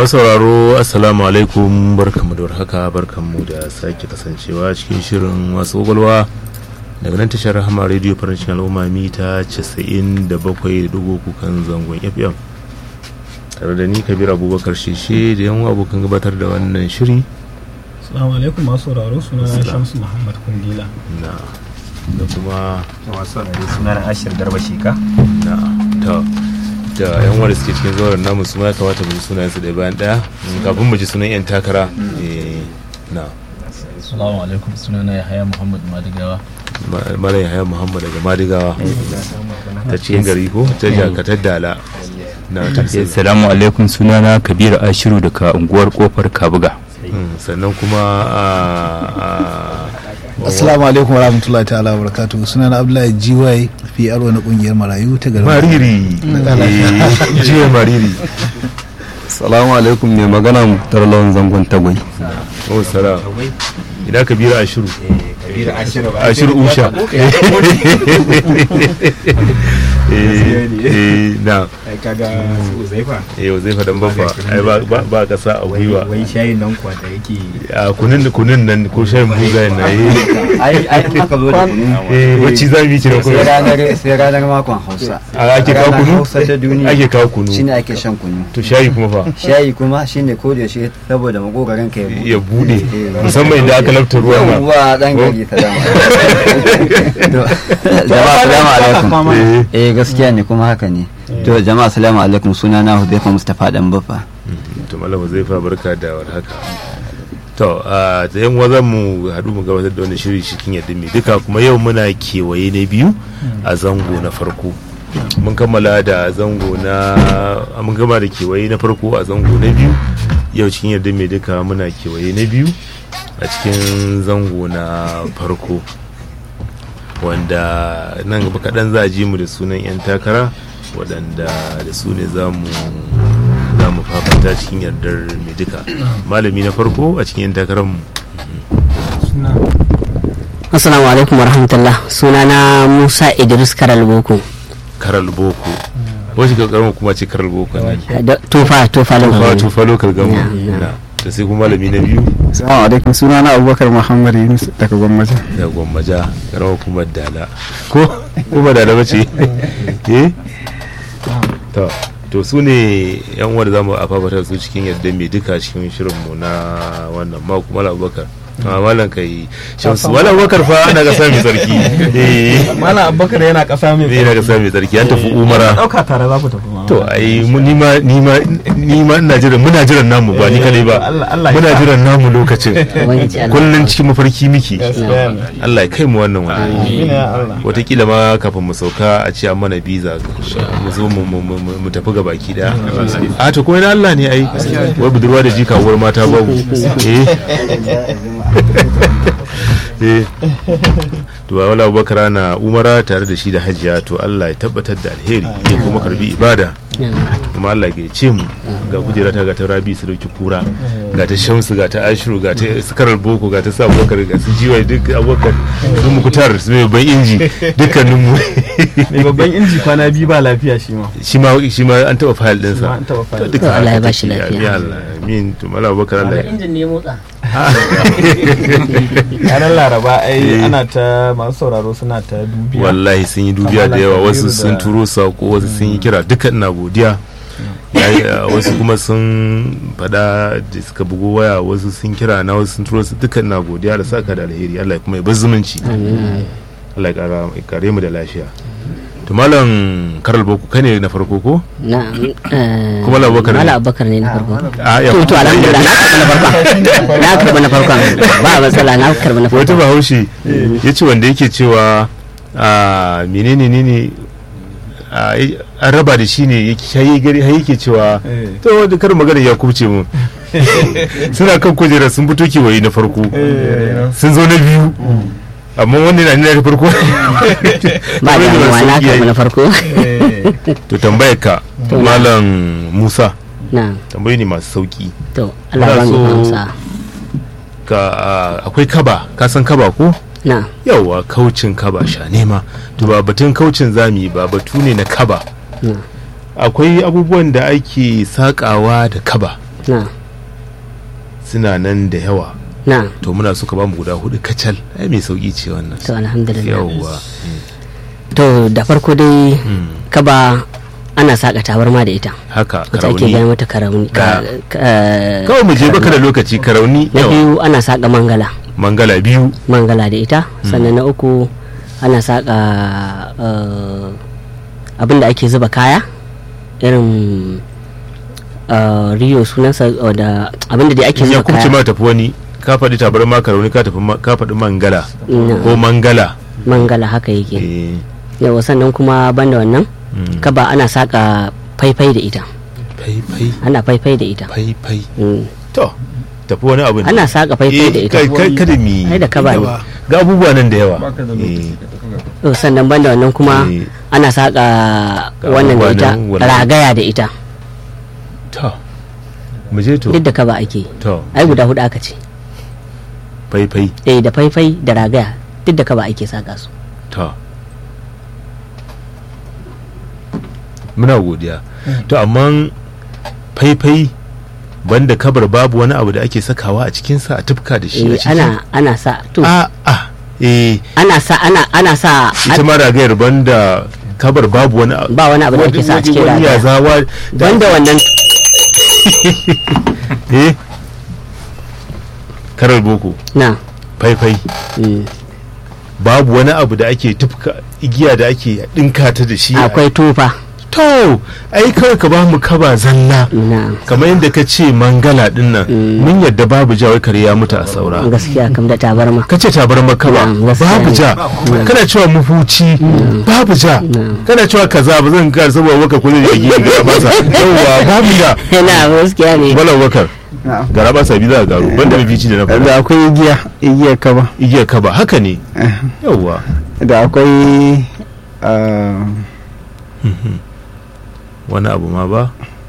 masu sauraro assalamu alaikum barkanmu da warhaka barkanmu da sake kasancewa cikin shirin wasu kwakwalwa daga nan tashar rahama radio farancin al'umma mita 97.3 kan zangon fm tare da ni kabir abubakar sheshe da yan abokan gabatar da wannan shiri Assalamu alaikum masu sauraro suna na Shamsu Muhammad Kundila. na da kuma masu saurari suna na ashir garba sheka na ta da yan wanda suke cikin zauren namu su ma ya kamata mu ji sunayen su ɗaya bayan ɗaya kafin mu ji sunan yan takara eh, na Assalamu alaikum sunana Yahaya Muhammad Madigawa. Ma- Malam Yahaya Muhammad daga Madigawa ta cikin gari ko ta jakatar dala na ta Assalamu alaikum sunana Kabiru Ashiru daga unguwar Kofar Kabuga. Mm, sannan kuma a a- Assalamu alaikum warahmatullahi ta'ala wa barakatuhu suna na Abdullahi GY PRO na kungiyar marayu ta garin mariri Eh, jiya mariri Salamu alaikum mai magana Muktar Lawan Zangon Tagwai. oh salam ina kabira ashiru kabir ashir ashiru usha Eh, eh, na kaga su zaifa eh zai fadan babba ai ba ba- ba kasa a gwiwa wai shayin nan kuwa da yake a kunun kunun nan ko shayin buga na yi ai ai in aka zo da kunu eh wacce za mu yi kiran sai kuma ranar sai ranar makon hausa a ake kawo Ranar kunu hausa ta duniya ake kawo kunu shine ake shan kunu to shayi kuma fa shayi kuma shine ko da yaushe saboda makogaran ka ya ya buɗe bude Eh, musamman idan aka lafta ruwa ma yawwa dan gari ta dama To, jama'a salamu alaikum Eh, eh gaskiya ne kuma haka ne to jama'a salamu alaikum sunana Hudayfa Mustafa dan Baffa to malama zai fa barka da warhaka to a da yan wazan mu haɗu mu gabatar da wani shiri cikin yadda mai duka kuma yau muna kewaye na biyu a zango na farko mun kammala da zango na mun gama da kewaye na farko a zango na biyu yau cikin yadda mai duka muna kewaye na biyu a cikin zango na farko wanda nan gaba kaɗan za a ji mu da sunan 'yan takara waɗanda da su ne za mu za mu fafata cikin yardar mai duka malami na farko a cikin 'yan takarar mu Assalamu alaikum warahmatullah sunana Musa Idris Karal Boko karal boko wasu ga karamar kuma ce karal boko ne Da- tufa tufa tufa lokacin tufa lokal gamu Na, na. da sai kuma malami na biyu Salamu alaikum sunana Abubakar Muhammad Yunus daga Gwammaja. da gwammaja karamar kuma dala ko kuma dala bace eh to to su ne yan uwa da zamu a fafata su cikin yadda mai duka cikin shirinmu na wannan mako mala abubakar a malam kai shamsu mala abubakar fa ana kasa mai tsarki eh Malam Abubakar yana ƙasa mai zai na kasa mai tsarki an tafi umara ɗauka tare za ku tafi ma. to ai mu- ni ma ni ma ni ma ina jiran muna jiran namu ba ni kadai ba Allah- Allah ya muna sa. jiran namu lokacin Ubangiji Allah. kullun cikin mafarki miki Gaskiya ne. Allah ya kai mu wannan wani Amin ya Allah. watakila ma kafin mu sauka a ce an mana biza mu zo mu- mu mu- mu tafi ga baki daya a to kuma na Allah ne ai wai budurwa da jika uwar mata babu eh eh to ba wala abubakar na umara tare da shi da hajiya to Allah ya tabbatar da alheri ya kuma karbi ibada kuma Allah ya ce mu ga kujera ta ga ta rabi su dauki kura ga ta shamsu ga ta ashiru ga ta sakarar boko ga ta sa abubakar ga su jiwa duk abubakar su mukutar su mai ban inji dukkanin mu Mai babban inji kwana biyu ba lafiya shi ma. shi ma shi ma an taba fayil din Shi ma sa an taɓa fara. duka To, Allah ya haka bashi take. lafiya. Amin Allah amin to mala abubakar Allah ya injin ne motsa Ranar Laraba ai ana ta masu sauraro suna ta dubiya. wallahi sun yi dubiya da yawa wasu sun turo sako wasu sun yi kira duka ina godiya Yayi, uh, wasu kuma sun fada da suka bugo waya wasu sun kira na wasu sun turo su duka ina godiya da saka da alheri Allah ya kuma ya bar zumunci Allah ya kara ya kare mu da lafiya to malam karal boko kai ne na farko ko na eh, Kuma Malam Abubakar ne? Malam Abubakar ne na farko a ya to to alhamdulillah na karɓa na farkon na karɓa na farkon ba matsala na karɓa na wata farkon bahaushe ya ce wanda yake cewa a menene ne ne a, an raba da shi ne yake shayi gari har yake cewa Eh. to wanda kar magana ya kubce mu suna kan kujera sun fito kewaye na farko sun zo na biyu amma wanda na nuna da farko ba Kamar yadda damuwa na sauki karɓa yayi. na farko to tambayar ka To, na. malam musa na tambayi ne masu sauki to Allah ba mu Muna so- amsa ka a, akwai kaba ka san kaba ko na yauwa kaucin kaba sha nema to ba batun kaucin zami ba batu ne na kaba na akwai abubuwan da ake sakawa da kaba na suna nan da yawa na to muna suka ba mu guda hudu kacal ai mai sauki ce wannan to alhamdulillah yawwa to da farko dai Mm. kaba ana saka tabarma da ita haka wacce ake karauni gaya mata karauni ka- ka- kawai mu je baka da lokaci karauni na yawa biyu ana saka mangala mangala biyu mangala da ita sannan na uku ana saka abin da ake zuba kaya irin eh, rio sunansa eh, da abin da dai ake ya zuba kubce kaya ma tafi wani ka faɗi tabar ma karauni ka tafi ma- ka faɗi mangala Na. ko mangala mangala haka yake eh yawa sannan kuma banda wannan mm. kaba ana saka faifai da ita fai fai ana faifai da ita fai fai Mm. to tafi wani abu ne. ana saka faifai da Eh, ita kai- kai- kada mi ai da kaba ne ga abubuwa nan da yawa Eh, To, sannan banda wannan kuma eh, ana saka Ga wannan da abubuwa ita nan wannan. ragaya da ita to mu je to duk da kaba ake to ai guda hudu aka ce fai fai eh da faifai da ragaya duk da kaba ake saka su to muna godiya to amma faifai banda kabar babu wani abu da ake sakawa a cikinsa a tufka da shi a eh ciki ana ana sa to a a eh ana sa ana ana sa ita ma ragayar banda kabar babu wani abu ba wani abu da ake sa a cikin wani ragaya yazawa da banda wannan eh karar boko na faifai mm, babu wani abu da ake tufka igiya da ake dinka ta da shi akwai tufa to ai kawai ka ba mu kaba zalla na kamar yadda ka ce mangala din nan mun yadda babu ja wai kare ya mutu a saura gaskiya kam da tabarma ka ce tabar maka ba Mm, gaskiya babu ne. ja kana cewa mufuci babu ja kana cewa kaza ba zan kar saboda waka kullun ya gidi ga masa yawa babu ja na gaskiya ne wala wakar gara ba sabi za ka garo banda mafici da na da fara akwai igiya igiyar kaba igiyar kaba haka ne yawa da akwai ah, wani abu ma ba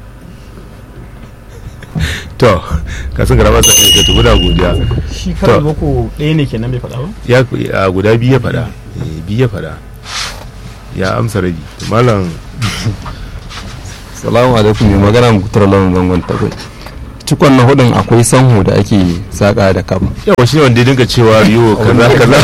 to ka san gara ba sa ka tubu da godiya shi karar boko ɗaya ne kenan bai faɗa ba ya a guda biyu ya fada Eh, biyu ya fada ya amsa rabi To, malam salamu alaikum mai magana mukutar lamun zangon takwai cikon na hudun akwai sanho da ake saka da kaba yawa shi ne wanda ya dinga cewa riyo kaza kaza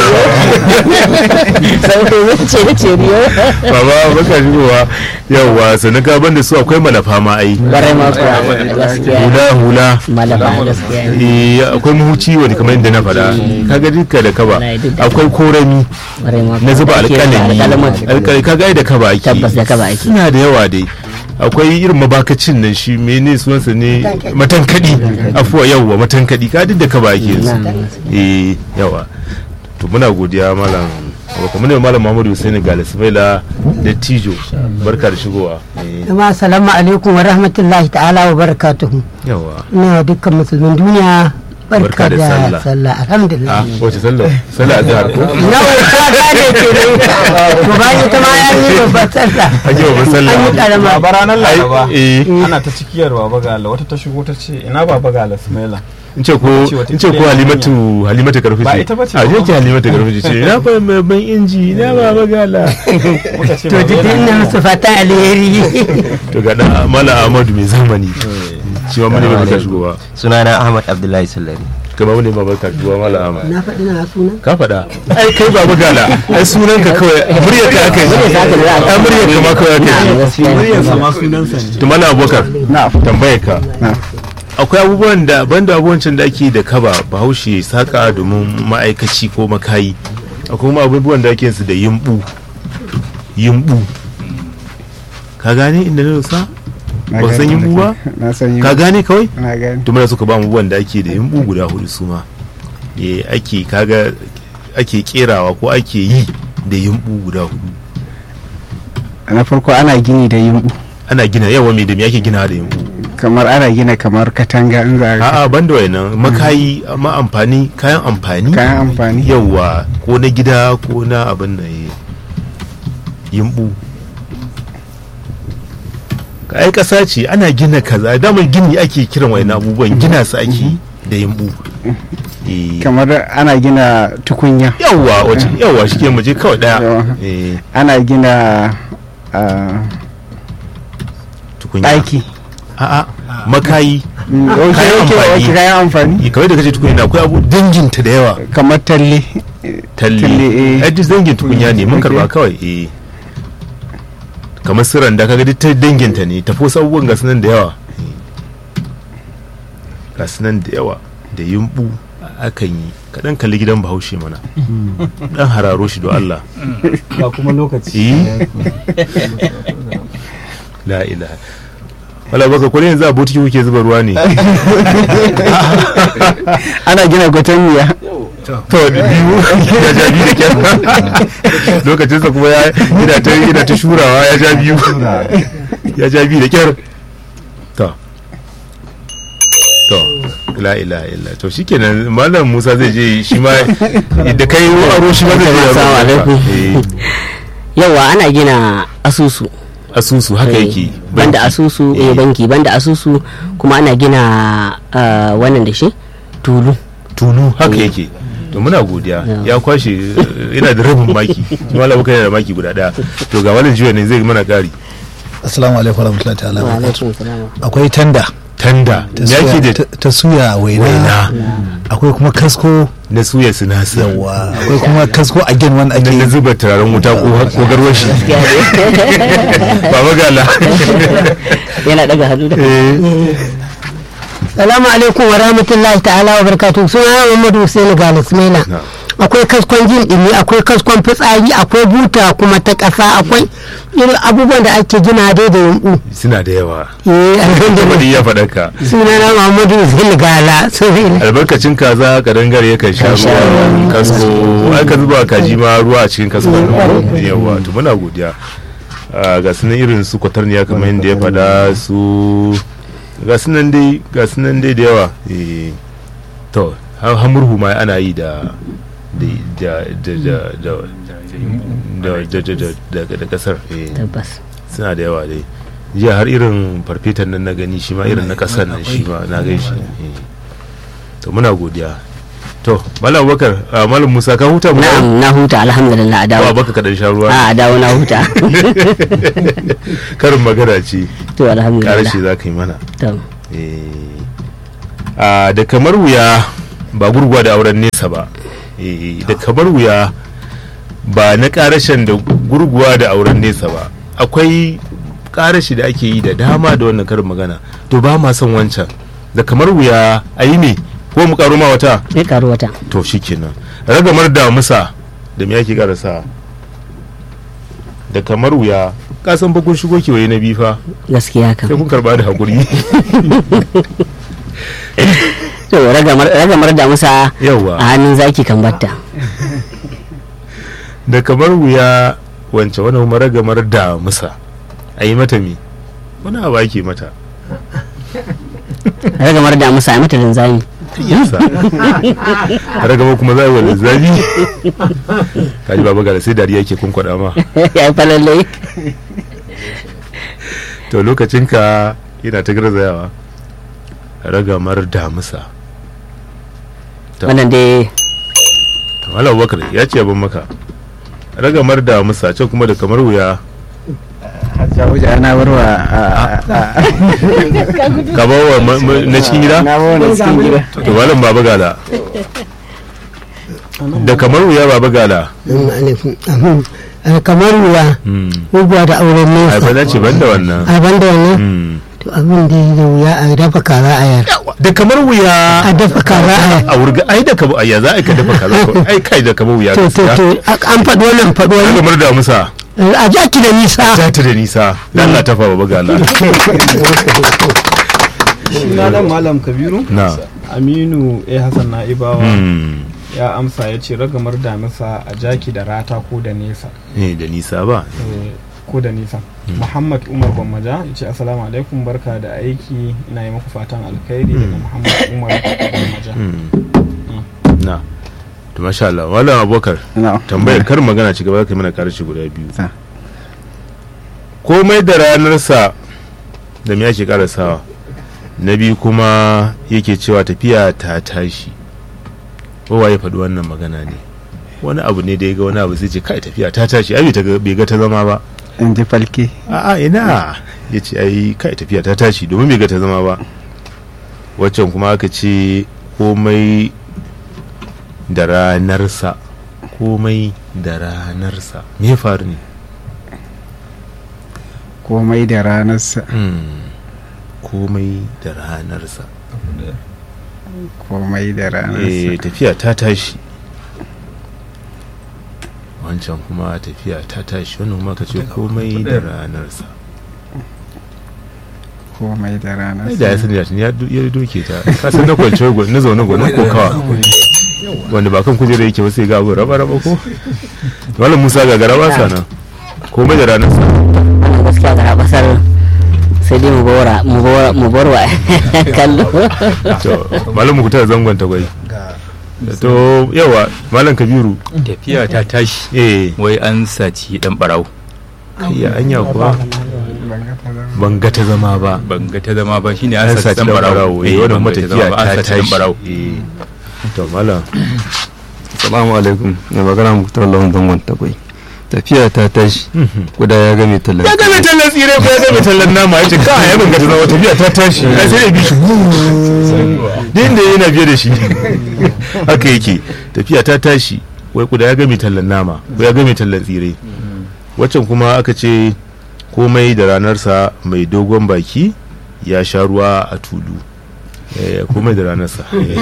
sai ce da ce riyo baba baka shigowa yawa sannan ka banda su akwai malafa ma ai barai ma kuwa gaskiya hula hula malama gaskiya ne Eh, akwai muhuci wani kamar yadda na faɗa kaga duka da kaba Wallahi duk da- akwai korami barai ma na zuba Ake alƙalami alƙalamin. alƙalami kaga ai da kaba ake tabbas da kaba ake suna da yawa dai akwai irin mabakacin nan shi mene sunansa ne matankadi afuwa yawa matankadi ka duk da kaba ake yanzu eh yawa to muna godiya malam abokan muna malam Muhammadu Hussein Galismaila da Tijo barka da shigowa Eh, Jama'a salamu alaikum wa rahmatullahi ta'ala wa barakatuhu. yawa Ina wa dukkan musulmin duniya Barka barka da da sallah. sallah alhamdulillah. a wace sallah sallah azhar ko Nawa ta gane ke nan. To bayan ta ma ya yi babbar sallah. an yi babban sallah An yi karama. ba ranar laraba eh ana ta cikiyar baba gala wata ta shigo ta ce ina baba gala sumaila in ce ko in ce ko halimatu halimatu karfi Ba ita bace a ba. je ki halimatu karfi ce na fa babban inji na baba gala muka ce To baba jikin yana na musu fatan alheri. to ga da mala ahmadu mai zamani shi ma mun ne barka shigowa sunana ahmad abdullahi sallari kama mun ne ma barka shigowa mala ahmad Na faɗi na suna. ka faɗa ai kai baba gala ai sunan ka kawai muryar ka aka yi ai muryar ka ma kawai aka yi muryarsa ma sunansa ne to mala abubakar tambayar ka Na. akwai abubuwan da banda abubuwan can da ake da kaba bahaushe ya saka domin ma'aikaci ko makayi akwai kuma abubuwan da ake su da yimbu yimbu ka gane inda na dosa ba san yimbu ba na san ka gane kawai na gani to muna suka ba mu abubuwan da ake da yimbu guda hudu su ma eh ake kaga ake kerawa ko ake yi da yimbu guda hudu na farko ana gini da yumbu ana gina yawa mai da me ake gina da yimbu kamar ana gina kamar katanga in za a a'a banda wayannan makayi amma amfani kayan amfani kayan amfani yawa ko na gida ko na abin da ya yimbu ka ai kasa ce ana gina kaza damar gini ake kiran wani abubuwan gina su ake da yimbu Eh, kamar ana gina tukunya yawa wace yawa shi ke muje kawai daya Yawa. Eh, ana gina ah, tukunya ɗaki a'a makayi Wace kayan yake wace amfani kayan amfani kawai da kace tukunya akwai abu danginta da yawa kamar talle talle Talle, eh. ai duk dangin tukunya ne mun karba kawai eh kamar siran da kaga duk ta danginta ne tafi wasu abubuwan ga sunan da yawa ga sunan da yawa da yumbu akan yi kaɗan kalli gidan bahaushe mana dan hararo shi don Allah ba kuma lokaci eh la ilaha wala baka kullum yanzu a botiki kuke zuba ruwa ne ana gina gwatan to da biyu ya ja biyu da kyar lokacinsa kuma ya yana ta yana ta shurawa ya ja biyu ya ja biyu da kyar to to la ilaha illa to shikenan malam Musa zai je shi ma da kai aro shi ma zai je ya Assalamu roƙa. alaikum. Eh, yawa ana gina asusu asusu haka Eh, yake banda banki. asusu Eh. eh banki banda asusu kuma ana gina ah, wannan da shi tulu tunu haka yake to muna godiya ya kwashe eh, yana da rabin maki shi malam Bukar yana da maki guda daya to ga walin jiya ne zai mana kari assalamu alaikum warahmatullahi ta'ala wa wabarakatuh. alaikum salam akwai tanda tanda ta ya ke suya- da ta- ta suya waina waina akwai kuma kasko na suya sinasa yawa akwai kuma kasko a gen wanda ake nan na zuba turaren wuta ko ko garwashi ba magala yana daga hannu da salamu alaikum wa rahmatullahi ta'ala wa barakatuhu suna Muhammadu Hussein Galis Na. akwai kaskon jin dumi akwai kaskon fitsari akwai buta kuma ta ƙasa akwai irin abubuwan da ake gina dai da yumbu suna da yawa eh alhamdulillah wani ya faɗa ka suna na Muhammadu Hussein Gala sorry albarkacin kaza kadangare ya kan sha ruwa kasko ai ka zuba kaji ma ruwa a cikin kasko yawa to muna godiya Ah, ga sunan irin su kwatarniya kamar yadda ya faɗa su ga sunan dai ga sunan dai da yawa Eh, to ha- hamurhu ma ana yi da da da da da da da da da da da kasar eh. tabbas suna da yawa dai jiya har irin farfetan nan na gani shi ma irin na kasar nan shi ma na gan shi eh. to muna godiya to malam bakar malam musa ka huta mu na'am na huta alhamdulillah a dawo ba baka kadan sha ruwa a a dawo na huta karin magana ce to alhamdulillah karshe za ka yi mana to Eh. Ah, da kamar wuya ba gurguwa da auren nesa ba Eh, da kamar wuya ba na karashen da gurguwa da auren nesa ba akwai karashi da ake yi da dama da wannan karin magana to ba ma son wancan da kamar wuya a yi ne ko mu karo ma wata sai karu wata to shikenan ragamar damusa da me ake karasa da kamar wuya kasan bakun shigo kewaye na bifa gaskiya sai kan kun karba da hakuri to ragamar ragamar da musa yawa a hannun zaki kan batta da kamar wuya wance wani kuma ragamar damusa a yi mata mi wani abu ake mata ragamar da musa a mata linzami yasa ragamar kuma za a yi wa zabi kaji baba gara sai dariya ke kunkwada ma ya yi falalle to lokacinka yana ta garzayawa ragamar damusa To. wannan dai to malam bakar ya ce abin maka ragamar damusa can kuma da kamar wuya Jawoja na barwa ka bawa ma- ma- na cikin gida na barwa na cikin gida to malam baba gala da kamar wuya baba gala kamar ruwa Hmm. gurguwa da auren ai fa nesa na ce ban da wannan a banda wannan Hmm. to abin da ya da wuya a dafa kaza a yar da kamar wuya a dafa kaza a yar a wurga ai da kamar ya za a ka dafa kaza ko ai kai da kamar wuya to to to an faɗi wannan faɗi wannan kamar da musa a jaki da nisa ta ta da nisa dan Allah ta fa baba gala suna nan malam kabiru na aminu a hassan na'ibawa hmm ya amsa ya ce ragamar damisa a jaki da rata ko da nesa eh da nisa ba Eh, ko da nisa muhammad umar gwammaja ya ce assalamu alaikum barka da aiki ina yi muku fatan alkhairi daga muhammad umar gwammaja Hmm. na to masha Allah malam abokar na'am tambayar kar magana ci gaba kai mana karshe guda biyu Ah. komai da ranarsa da me ake karasawa na biyu kuma yake cewa tafiya ta tashi kowa ya faɗi wannan magana ne wani abu ne da ya ga wani abu sai ce kai tafiya ta tashi ai bai ta ga- bai ga ta zama ba in ji falke a'a ina ya ce ai kai tafiya ta tashi domin bai ga ta zama ba waccan kuma aka ce komai da ranarsa komai da ranarsa me ya faru ne komai da ranarsa komai da ranarsa komai da eh ranarsa tafiya ta tashi wancan kuma tafiya ta tashi wannan kuma ka ce komai da ranarsa komai da ai da ya ranarsa sani da tuni ya do- ya doke ta ka san na kwance gwa- na zaune gwanin kokawa wanda ba kan kujera yake ba sai ga abu raba raba ko wala musa ga garaba sana komai da ranarsa wannan gaskiya ga basar sai dai mu bawara mu bawara mu barwa kallo to malam mu kuta zangon ta gwai to yawa malam kabiru tafiya ta tashi eh wai an saci dan barau kai ya anya kuwa ban ga ta zama ba ban ga ta zama ba shine an an saci saci dan dan barau barawo eh wannan ban ga ta zama matafiya ba, an ta saci dan tashi barau eh to malam salamu alaikum mai magana muktar lawan zangon takwai tafiya ta tashi guda ya game tallan ya game tallan tsire ko ya game tallan nama ya ce ka ya ban ga ta zama tafiya ta tashi ai sai ya bi shi din da yana biye da shi haka yake tafiya ta tashi wai kuda ya game tallan nama ko ya game tallan tsire waccan kuma aka ce komai da ranarsa mai dogon baki ya sha ruwa a tulu Eh, komai da ranarsa Eh.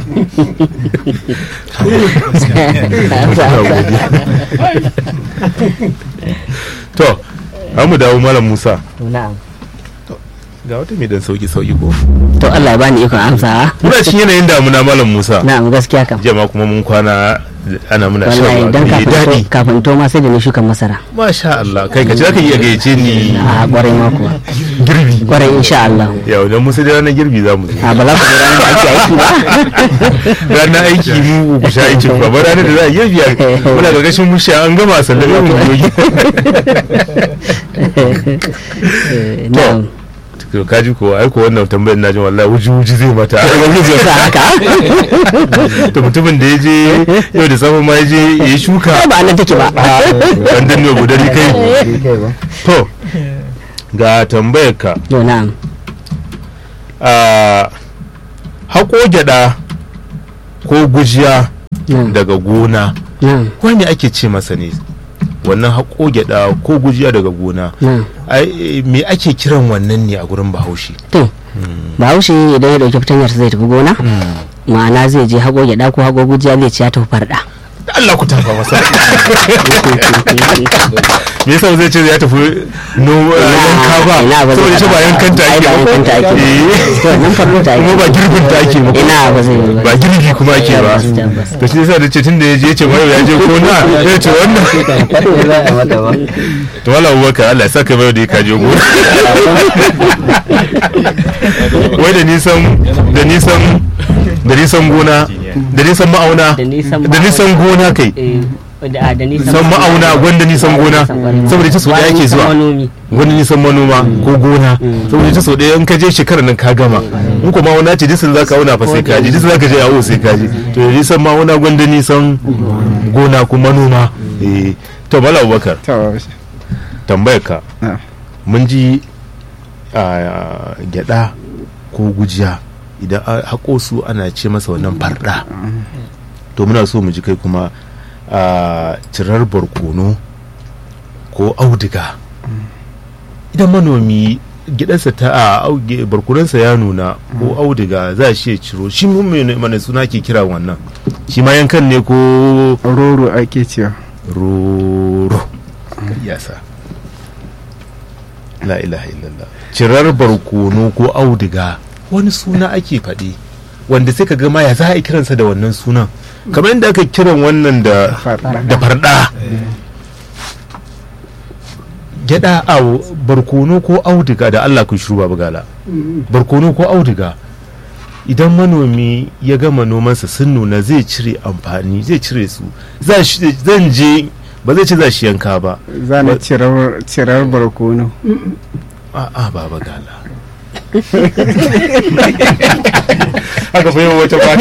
to an mu dawo malam musa na'am ga wata mai dan sauki sauki ko to Allah ya bani ikon amsa muna cikin yanayin damuna malam musa na'am gaskiya kam jama kuma mun kwana ana muna shan wallahi ruwa dan mai kafin daɗi to kafin to ma sai da ni shukan masara masha Allah kai ka ce zaka iya gayyace ni a kwarai ma kuwa girbi kwarai insha Allah yau dan musa da ranar girbi za mu zo a ba za ku je ranar da ake aiki ba ranar aiki mu ku sha aikin ba ba ranar da za a girbi a- muna gargashin musha an gama sannan ya kuma yogi Eh, na'am to kaji ko ai ko wannan tambayar na jin wallahi wuji wuji zai mata ubangiji ya sa haka to mutumin da ya je yau da safe ma ya je ya yi shuka ai ba nan take ba an danne gudari kai to ga tambayar ka to na'am a haƙo gyaɗa ko gujiya na'am daga gona na'am wani ake ce masa ne wannan haƙo gyaɗa ko gujiya daga gona na'am ai me ake kiran wannan ne a gurin bahaushe to bahaushe idan ya dauki fitanyar zai tafi gona ma'ana zai je hago gyada ko hago gujiya zai ci ya tafi farda da Allah ku tafa masa me yasa zai ce ya tafi no yanka ba ina ba saboda shi ba yankan ta ai ake ba ba yankan ta ake Eh. to nan farko ta kuma ake ba girbin ta ake ba ina ba zai yi ba girbi kuma ake ba Tabbas, tabbas. to shi yasa da ce tunda ya je ya ce mai ya je ko na ya ce wannan to wala abubakar Allah ya saka mai da ya kaje go wai da nisan da nisan da nisan gona da nisan ma'auna da nisan da nisan gona kai eh, da da nisan san ma'auna gwanda nisan gona saboda ita so da yake zuwa manomi wani nisan manoma ko gona saboda ita so ɗaya in ka je shekarar nan ka gama in kuma wani ce disin za ka auna fa sai ka je disin za ka je yawo sai ka je to da nisan ma'auna gwanda nisan gona ko manoma eh to bala abubakar to tambayar ka na mun ji a gyada ko gujiya idan a haƙo su ana ce masa wannan farda to muna so mu ji kai kuma a cirar barkono ko auduga idan manomi gidansa ta a auge- barkononsa ya nuna ko auduga za shi ya ciro shi mun mai mana suna ke kira wannan shi ma yankan ne ko roro ake cewa roro yasa la ilaha illallah cirar barkono ko auduga wani suna ake faɗi wanda sai ka ga ma ya za a yi kiransa da wannan sunan kamar yadda aka kiran wannan da Farda. da farda gyada a barkono ko auduga da Allah ku shiru babu gala barkono ko auduga idan manomi ya gama nomansa sun nuna zai cire amfani zai cire su za shi- zan je ba zai ce za shi yanka ba za na cirar cirar barkono a'a baba gala haka fa yau wata kwata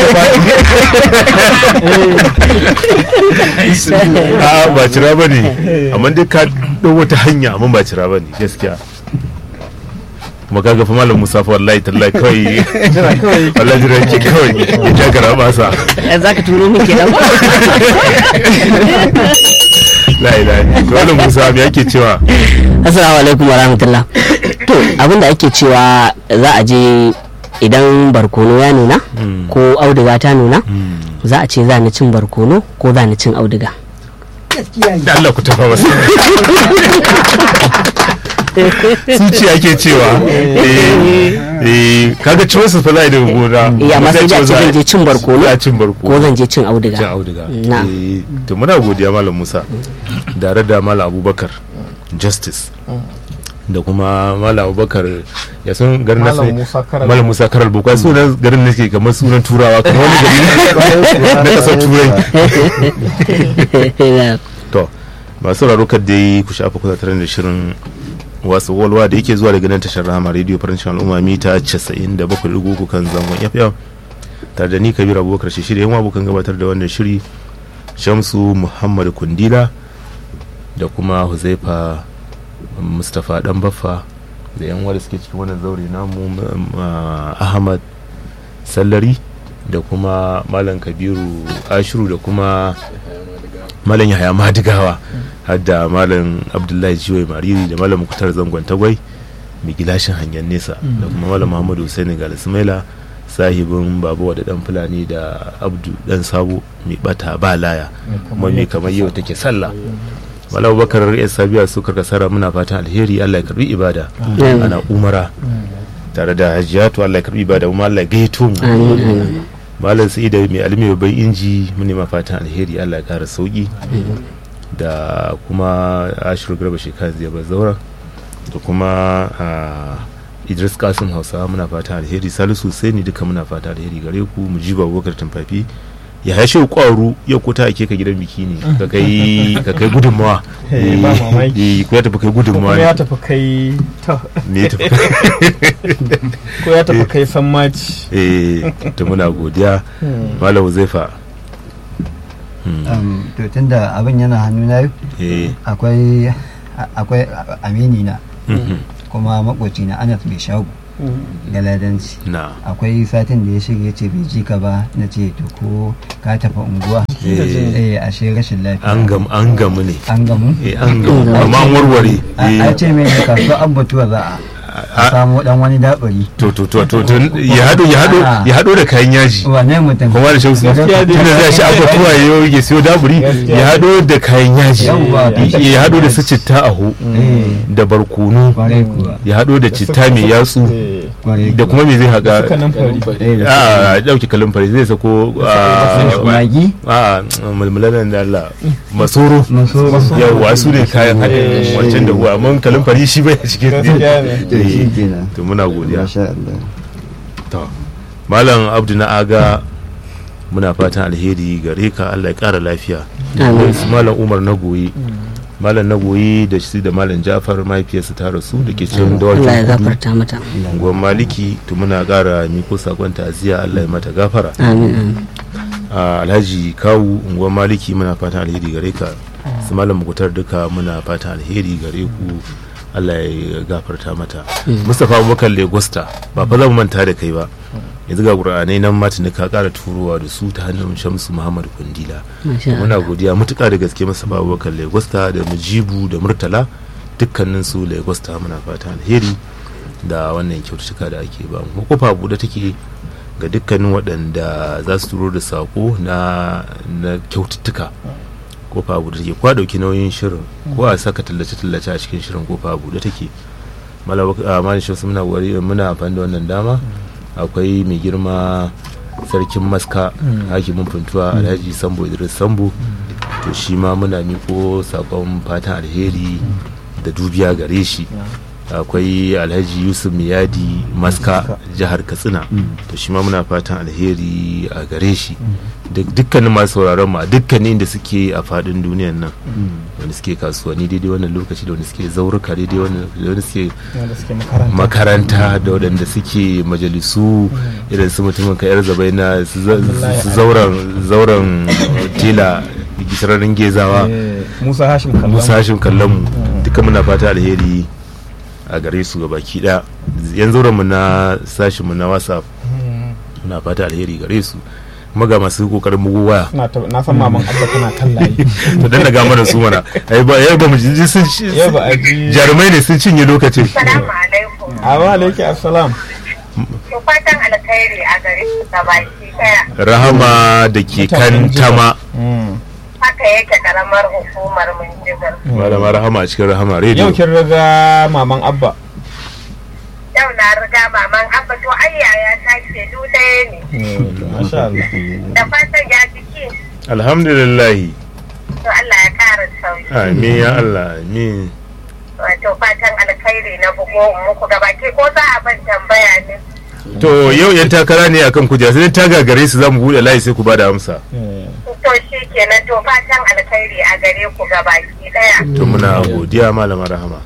a ba cira ba ne amma dai ka ɗau wata hanya amma ba cira ba ne gaskiya kuma kaga fa malam musa fa wallahi tallahi kawai wallahi jira yake kawai ya ja gara basa za ka turo min kenan la ilaha to malam musa me yake cewa assalamu alaikum warahmatullah to abinda ake cewa za a je idan barkono ya nuna ko auduga ta nuna za a ce za ni cin barkono ko za ni cin auduga da Allah ku tafa masa suci ake cewa eh eh kaga choices fa za da gona eh amma sai da ce zan je cin barkono za cin barkono ko zan je cin auduga cin auduga na eh to muna godiya malam Musa tare da malam Abubakar justice da kuma malam Abubakar ya sun garin nasu Malam Musa Karal. malam Musa Karal Boko sunan garin nake kamar sunan turawa kamar wani gari na kasar turai to masu sauraro da yi ku shafa kusa tare da shirin wasu walwa da yake zuwa daga nan tashar rama radio farancin al'umma mita 97.3 kan zangon fm tare da ni kabir abubakar shi shirya yan abokan gabatar da wannan shiri shamsu muhammad kundila da kuma huzaifa mustapha dan baffa da yan wanda suke cikin wannan zaure namu uh, ahmad sallari da kuma malam kabiru ashiru da kuma malam yahaya madigawa har da malam abdullahi jiwai mariri da malam mukutar zangon tagwai mai gilashin hanyar nesa da kuma malam muhammadu husaini galisimaila sahibin babu da dan fulani da abdu dan sabo mai bata ba laya kuma mai kamar yau take sallah malam bakar ya sabiya su karkasara muna fatan alheri allah ya karbi ibada ana umara tare da hajiyatu allah ya karbi ibada kuma allah ya gaito mu malam sai da mai alimi babban inji mune ma fatan alheri allah ya kara sauki da kuma ashiru garba shekara zai bar zaura da kuma idris kasim hausawa muna fatan alheri salisu sai ni duka muna fatan alheri gare ku mu ji babakar tumfafi ya hashe kwaru ya kuta ake ka gidan biki ne ka kai ka kai gudunmawa Eh, ba mamaki. eh ko ya tafi kai gudunmawa kuma ya ne tafi kai to me ya tafi ko ya tafi kai sammaci eh to muna godiya malam zaifa Um, to tunda abin yana hannuna yau eh akwai akwai amini na mhm, kuma makoci na anas mai shago galadanci na akwai satin da ya shirya ce bai ji ka ba na ce to ko ka tafi unguwa Eh. eh ashe rashin lafiya an gamu an gamu ne an gamu eh an gamu amma an warware a eh a ce mai da kasuwa abbatuwa za a a samu dan wani dabari to to to to to ya hado ya hado Ah. ya hado da kayan yaji wane mutum kuma da shamsu Gaskiya dai. tunda zai shi abubuwa ya ya siyo daburi Gaskiya. ya hado da kayan yaji Yawwa, ya- ya hado da su citta aho Eh, da barkono kwarai kuwa ya hado da citta mai yatsu kwarai da kuma me zai haka suka nan fari Eh, da a dauki kalin fari zai sako su- magi a mulmulan da Allah masoro maso yawwa su ne kayan haɗin Eh. wancan da huwa mun kalin fari shi bai cikin gaskiya ne to shi kenan to muna godiya masha Allah to malam abdu na aga muna fatan alheri gare ka allah ya kara lafiya Amin. su malam umar na goyi malam na goyi da shi da malam jafar mahaifiyarsa ta rasu da ke cikin Allah ya dawakin kudu gafarta mata gwan maliki to muna kara miko sakon ta'aziyya allah ya mata gafara amin amin a alhaji kawu unguwar maliki muna fatan alheri gare ka su malam mukutar duka muna fatan alheri gare ku allah ya gafarta mata mustapha abubakar legosta ba fa zan manta da kai ba yanzu ga ƙur'anai nan matin ka ƙara turowa da su ta hannun shamsu muhammad kundila masha muna Allah godiya matuƙa da gaske mustapha abubakar legosta da mujibu da murtala dukkanin su legosta muna fatan alheri da wannan kyaututtuka da ake ba mu kofa buɗe take ga dukkanin waɗanda za su turo da sako na na kyaututtuka kofa buɗe take kwa ɗauki nauyin shirin ko a saka tallace-tallace a cikin shirin kofa buɗe take malin shi muna wari muna amfani da wannan dama akwai mai girma sarkin maska hakimin funtuwa alhaji sambo idris sambo to shi ma muna miko sakon fatan alheri da dubiya gare shi akwai alhaji yusuf miyadi maska jihar katsina to shi ma muna fatan alheri a gare shi da dukkanin masu sauraron mu a dukkanin da suke a fadin duniyan nan wanda suke kasuwanni daidai wannan lokaci da wanda suke zauruka daidai wannan- da wanda suke wanda suke makaranta makaranta da waɗanda suke majalisu irin su mutumin ka yar zabai na su za- su zauren zauren tela gisararin gezawa Eh, musa hashim kallon musa hashim kallon mu duka muna fata alheri a gare su ga baki daya yan zauren mu na sashin mu na whatsapp muna fata alheri gare su kuma ga masu kokarin bugu waya na ta- na san maman abba tana kan layi to dan daga mana su mana ai ba ai ba mu ji sun yau ba a ji jarumai ne sun cinye lokacin Salamu alaikum. a wa alaiki assalam To fatan alkhairi a gare ku baki daya. rahama da ke kan tama Mm. Haka yake karamar hukumar Minjibir. malama rahama a cikin rahama yau radio kin riga maman abba Yau na riga maman abba to ai yaya ta ce du ɗaya ne. Mm, to masha Allah Da fatan ya jiki. alhamdulillah To Allah ya ƙara sauki. amin ya Allah amin Wato fatan alkhairi na bugo in muku gabaki ko za a ban tambaya ne. to yau yan takara ne akan kujera sai ta gagare su zamu bude layi sai ku bada amsa Eh, To shi kenan to fatan alkhairi a gare ku gabaki daya. to muna godiya malama rahama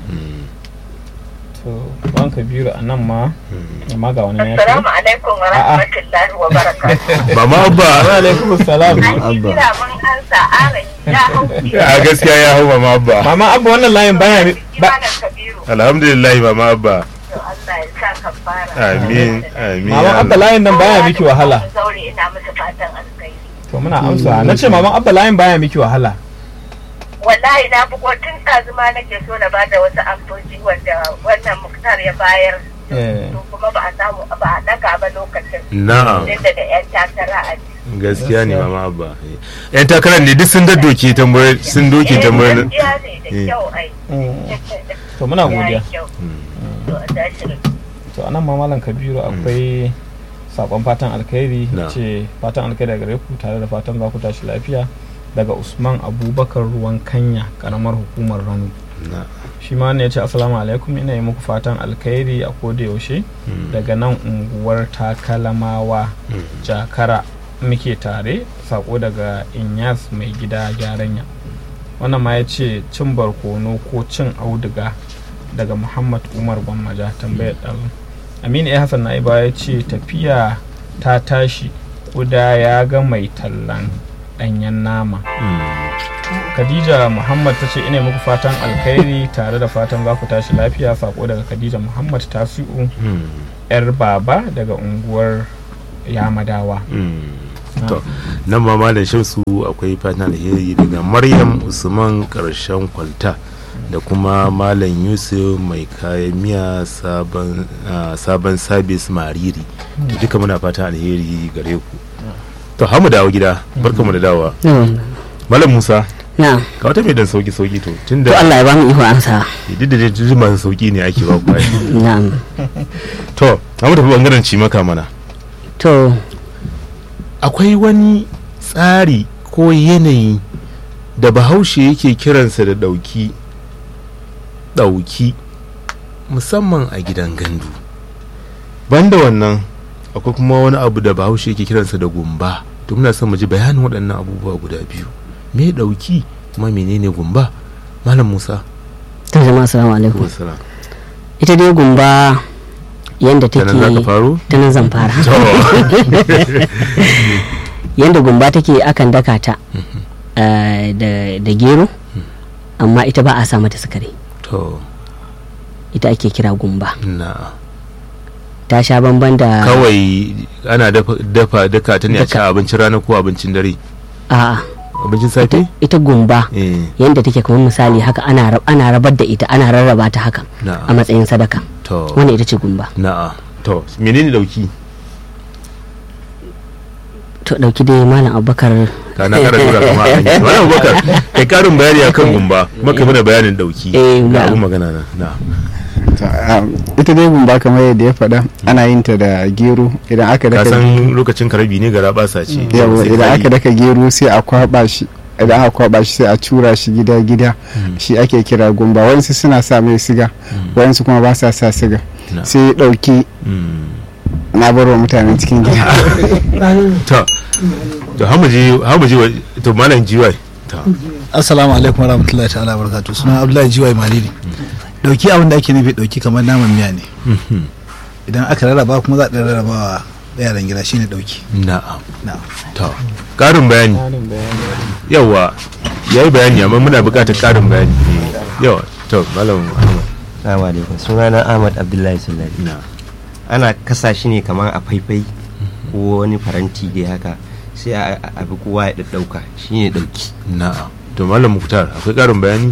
to ban kabiru a nan ma amma ga wani ya Assalamu alaikum wa rahmatullahi wa barakatuh. mama wa abba alaikum assalam An yi kira mun ansa aran ya hauki. a gaskiya ya hau mama abba mama abba wannan layin baya ne ba Malam Kabiru. alhamdulillah mama abba To Allah ya sa ka fara. amin amin maman ya abba Allah. layin nan baya miki wahala Zaure ina musu fatan alkhairi. to muna amsa na ce maman abba layin baya miki wahala Wallahi na bugo tun ɗazuma nake so na bada wasu amsoci wanda wannan muktar ya bayar. Eh. To kuma ba a samu ba a ɗaga ba lokacin. na'am Inda da 'yan takara a ciki. gaskiya ne mama abba yan takarar ne duk sun daddoke tambayar sun doke Eh, tambayar gaskiya ne da Eh. kyau ai. to muna godiya Ya yi kyau. To a tashi da to anan ma malam kabiru akwai sakon fatan alkhairi Na. ce fatan alkhairi daga gare ku tare da fatan za ku tashi lafiya daga usman abubakar ruwan kanya karamar hukumar rano na shi ma ne ya ce assalamu alaikum ina yi muku fatan alkhairi a koda yaushe daga nan unguwar takalamawa jakara muke tare sako daga inyas mai gida gyaranya wannan ma ya ce cin barkono ko cin auduga daga muhammad umar gwammaja tambayar ɗazu aminu ya hassan na'iba ya ce tafiya ta tashi kuda ya ga mai tallan ɗanyen nama khadija muhammad ta ce ina muku fatan alkhairi tare da fatan za ku tashi lafiya sako daga khadija muhammad tasi'u yar baba daga unguwar yamadawa to nan ma malam shamsu akwai fatan alheri daga maryam usman karshen kwalta da kuma malam yusuf mai kayan miya sabon ah, sabon sabis mariri to duka muna fatan alheri gare ku to hamu dawo gida barkamu da dawowa malam musa na ka wata mai dan sauki sauki to to tunda Allah ya ba mu iko amsa duk da dai masu sauki ne ake ba ku ai. na to hamu tafi bangaren cimaka mana to akwai wani tsari ko yanayi da bahaushe yake kiransa da ɗauki ɗauki musamman a gidan gandu banda wannan akwai kuma wani abu da bahaushe yake kiransa da gumba to muna son mu ji bayanin waɗannan abubuwa guda biyu me ɗauki kuma menene gumba malam musa to jama'a assalamu alaikum Wassalam. ita dai gumba yanda Ta take nan za ka faro? ta nan zan fara To. yanda gumba take akan daka ta eh, da da gero amma ita ba a sa mata sukari to ita ake kira gumba na ta sha bamban da kawai ana dafa dafa daka ta ne a ci abincin rana ko abincin dare a'a abincin safe ita gumba eh yanda take kamar misali haka ana rab- ana rabar da ita ana rarraba ta haka Na'am. a matsayin sadaka to wannan ita ce gumba na'a to menene dauki to dauki dai malam abubakar ka na kara tura kama a hanyar wani abubakar kai karin bayani akan gumba maka mana bayanin dauki Eh, ga na'am. abun magana na na To, um, ita dai gumba kamar yadda ya faɗa ana yin ta da gero idan aka ka daka san lokacin karabi ne gara basa ce yawa Sai idan ka aka yi. daka gero sai a kwaba shi idan aka kwaba shi sai a cura shi gida gida shi ake kira gumba wayansu suna sa mai siga wayansu kuma ba sa sa siga Na. sai ya ɗauki na bar wa mutanen cikin gida to to hamu je hamu je wa- to malam jiwai to assalamu alaikum warahmatullahi ta'ala barakatuh suna abdullahi jiwai malili dauki abin da ake nufi dauki kamar naman miya ne idan aka rarraba kuma za a ɗan rarraba wa yaran gida shine dauki na'am na'am to karin bayani Ƙarin bayani. yawa yayi bayani amma muna buƙatar karin bayani yawa to malam Ahmad. Assalamu alaikum sunana Ahmad Abdullahi Sallari ana kasa shi ne kamar a faifai ko wani faranti dai haka sai a abi kowa ya ɗauka shi ne ɗauki na'am to malam muktar akwai ƙarin bayani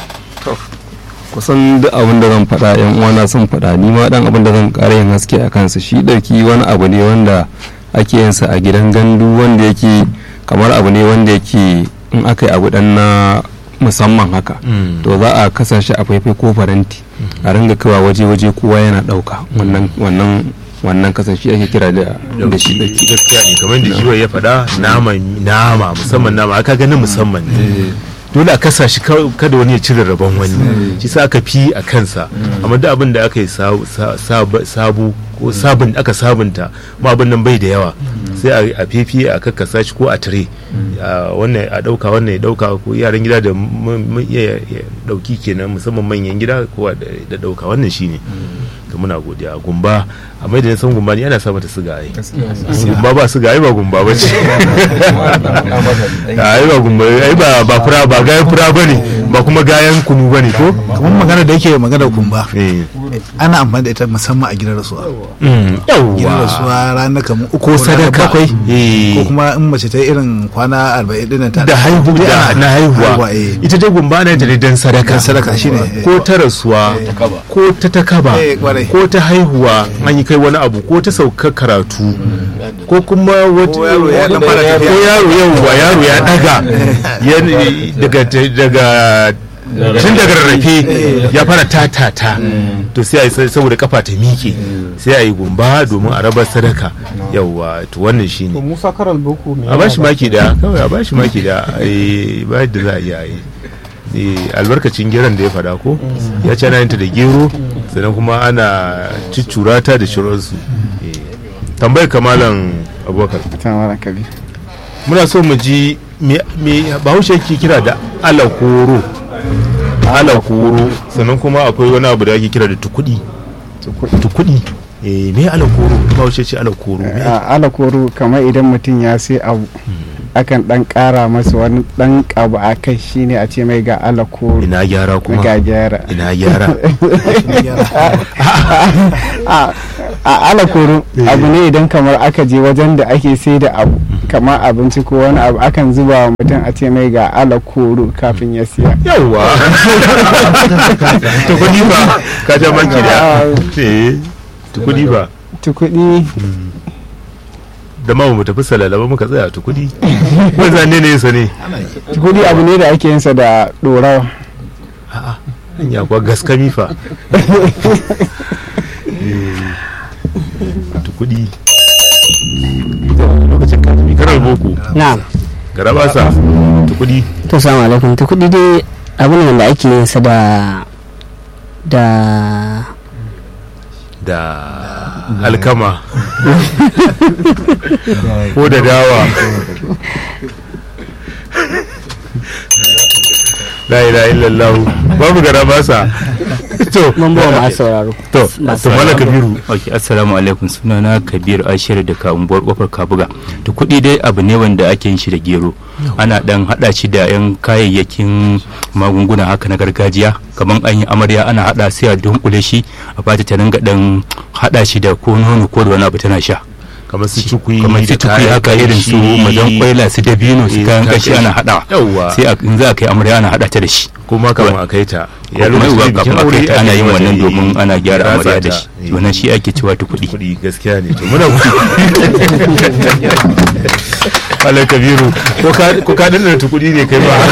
kusan duk abin da zan faɗa yan uwana sun faɗa ni ma dan abin da zan ƙara yin haske a kansa shi ɗauki wani abu ne wanda ake yin sa a gidan gandu wanda yake kamar abu ne wanda yake in aka yi abu dan na musamman haka to za a kasa shi a faifai ko faranti a ringa kawa waje-waje kowa yana ɗauka wannan wannan wannan kasan shi ake kira da da shi ɗauki gaskiya ne kamar da jiwa ya faɗa nama nama musamman nama aka ganin musamman ne dole a kasa shi kada wani ya cire rabon wani shi sa aka fi a kansa amma duk abin da aka yi sabu ko sabun aka sabunta ma abin nan bai da yawa sai a fefi a kakkasa shi ko a tire wannan a dauka wannan ya dauka ko yaran gida da ya dauki kenan musamman manyan gida ko da dauka wannan shine to muna godiya gumba a mai da san gumba ne ana sa mata siga ai gumba ba siga ai ba gumba ba ce ai ba gumba ai ba ba fura ba gayan fura bane ba kuma gayan kunu bane ko kamar magana da yake magana gumba ana amfani da ita musamman a gidan rasuwa gidan rasuwa ranar kamar uku ko sadaka bakwai ko kuma in mace ta irin kwana arba'in dinnan ta da haihu da na haihuwa ita dai gumba na ta dan sadaka sadaka shine ko ta rasuwa ko ta takaba ko ta haihuwa an yi kai wani abu ko ta sauka karatu ko kuma wata yaro yauwa yaro ya daga daga daga tun daga rarrafe ya fara tatata to sai a yi saboda kafa ta miƙe sai a yi gumba domin a rabar sadaka yauwa to wannan shi ne musa karal boko a bashi maki da kawai a bashi maki da ba da za a iya yi albarkacin geron da ya fada ko ya ce ana yinta da gero sannan kuma ana ciccura ta da shirinsu tambayar kamalan abubakar muna so mu ji me bahaushe ke kira da alakoro alakoro sannan kuma akwai wani abu da ake kira da tukudi tukudi eh me alakoro bahaushe ce alakoro alakoro kamar idan mutum ya sai abu akan dan kara masa wani dan abu a kai shine a ce mai ga alakoro ina gyara kuma ga gyara ina gyara a alakoro abu ne idan kamar aka je wajen da ake sai da abu kamar abinci ko wani abu akan zuba wa mutum a ce mai ga alakoro kafin ya siya yawwa tukudi ba ka ja maki da tukudi ba tukudi da ma mu tafi salala ba muka tsaya tukudi wanda ne ne yasa ne tukudi abu ne da ake yinsa da dorawa a'a ya kuwa gaskami fa tukudi lokacin ka tafi karar boko na'am gara ba sa tukudi to salamu alaikum tukudi dai abu ne wanda ake yin sa da da da alkama ko da dawa la ilaha illallah babu gara basa to mun ba ma sauraro to to mala kabiru okay assalamu alaikum sunana kabir ashir da ka unguwar kofar kabuga to kuɗi dai abu ne wanda ake yin shi da gero ana dan hada shi da yan kayayyakin magunguna haka na gargajiya kamar an yi amarya ana hada sai a dunkule shi a bata ta ringa dan hada shi da ko nono ko da wani abu tana sha kamar su cikui kamar su cikui haka irin su mazan kwaila su dabino su kayan kashi ana hada sai in za a kai amarya ana hada ta da shi kuma kamar a kai ta ya lokacin da bikin aure ana yin wannan domin ana gyara amarya da shi wannan shi ake cewa tukudi kuɗi gaskiya ne to muna Malam Kabiru ko ka danna tukudi ne kai ba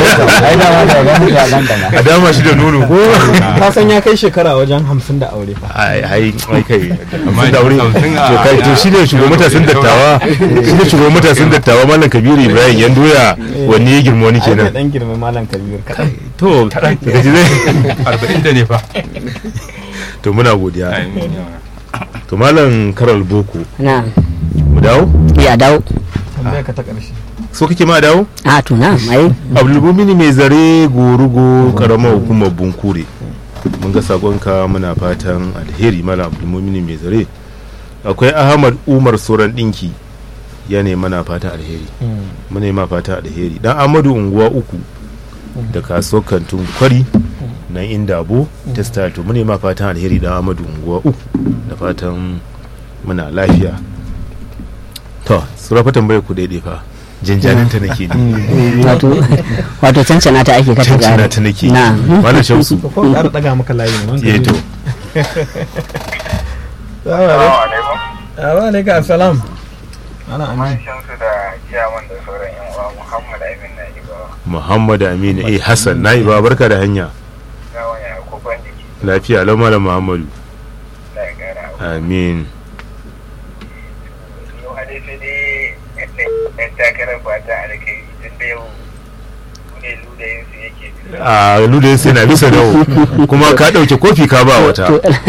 a dama shi da nono ko ka san ya kai shekara wajen hamsin da aure fa ai ai ai kai hamsin da aure to kai to shi ne shugaban matasan dattawa shi ne shugaban matasan dattawa Malam Kabiru Ibrahim yan doya wanne ya girma wani kenan dan girma Malam Kabiru kadan to daga ji zai arba'in da ne fa to muna godiya to malam karal boko na mu dawo ya dawo tambaya ka ta karshe so kake ma dawo a to na ai abdulmumini mai zare gorugo karamar hukumar bunkure mun ga sakonka muna fatan alheri malam abdulmumini mai zare akwai ahmad umar soran dinki ya ne mana fatan alheri muna ma fatan alheri dan amadu unguwa uku da kasuwar kantun kwari nan inda abu testa to mune ma fatan alheri da amadu unguwa uku da fatan muna lafiya to sura fa tambayar ku daidai fa jinjanin ta nake ne wato wato cancana ta ake kata cancana gari ta nake na malam shamsu ko ƙara daga maka layi ne wanda eh to wa alaikum assalam ana amin shamsu da ciyaman da sauran yan uwa muhammad amin na ibawa muhammad aminu eh hassan na ba barka da hanya gawan ya kokon jiki lafiya lau malam muhammadu da ya gara amin yau a dai sai dai ɗan takarar ba ta alkai tun da yau ne ludayin su yake a ludayin sai na bisa dawo kuma ka ɗauke kofi ka ba wata